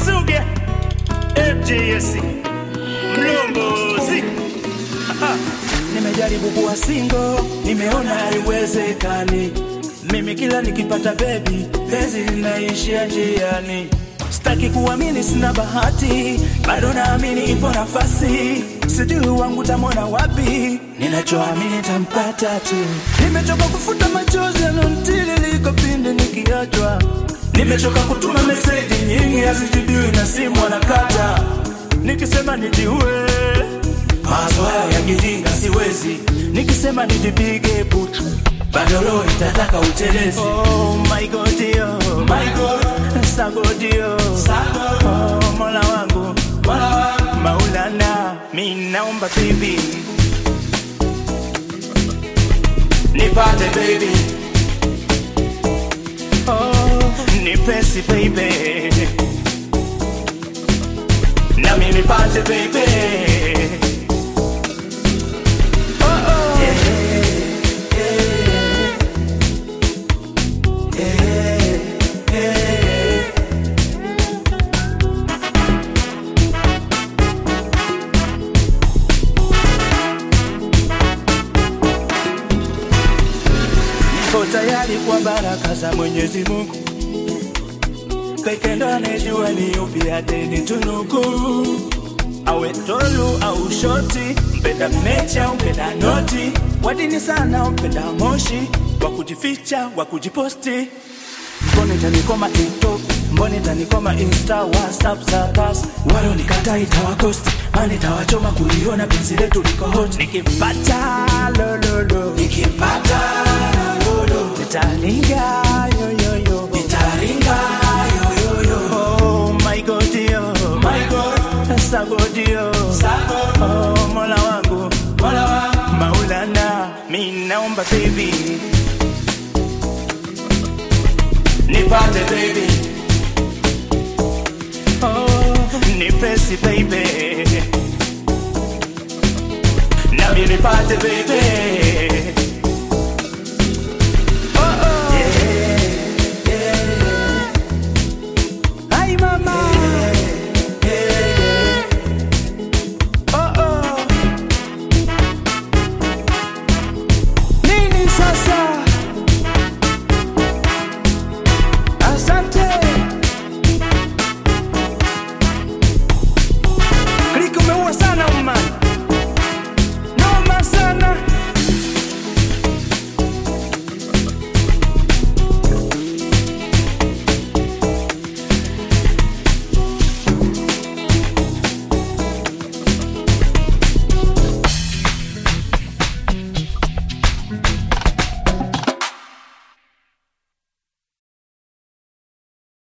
Zuge FJS Mlombozi Nimejaribu kuwa single, nimeona haiwezekani. Mimi kila nikipata baby, penzi linaishia njiani. Sitaki kuamini sina bahati, bado naamini ipo nafasi. Sijui wangu tamwona wapi, ninachoamini tampata tu. Nimechoka kufuta machozi yanontiririka pindi nikiachwa. Nimechoka kutuma meseji nyingi hazijibiwi na simu anakata. Nikisema nijiue Mawazo haya ya kijinga siwezi, nikisema nijipige butu bado roho itataka utelezi. Oh my God, yo. My God. Sago dio. Sago. Oh, mola wangu mola wangu Maulana, mi naomba baby nipate baby oh, nipesi baby nami nipate baby Niko tayari kwa baraka za Mwenyezi Mungu, peke ndo anejua ni upi atenitunuku, awe tolu au shoti, mpenda mecha mpenda noti, wadini sana mpenda moshi, wa kujificha wa kujiposti mboni tanikoma tiktok mboni tanikoma insta whatsapp status walo nikata itawakosti mani itawachoma kuliona penzi letu liko hot nikipata lololo nikipata lololo nitaringa yoyoyo nitaringa yoyoyo oh my god yo my god sago dio sago oh mola wangu mola wangu maulana mi naomba baby nipate baby oh, nipesi baby nami nipate baby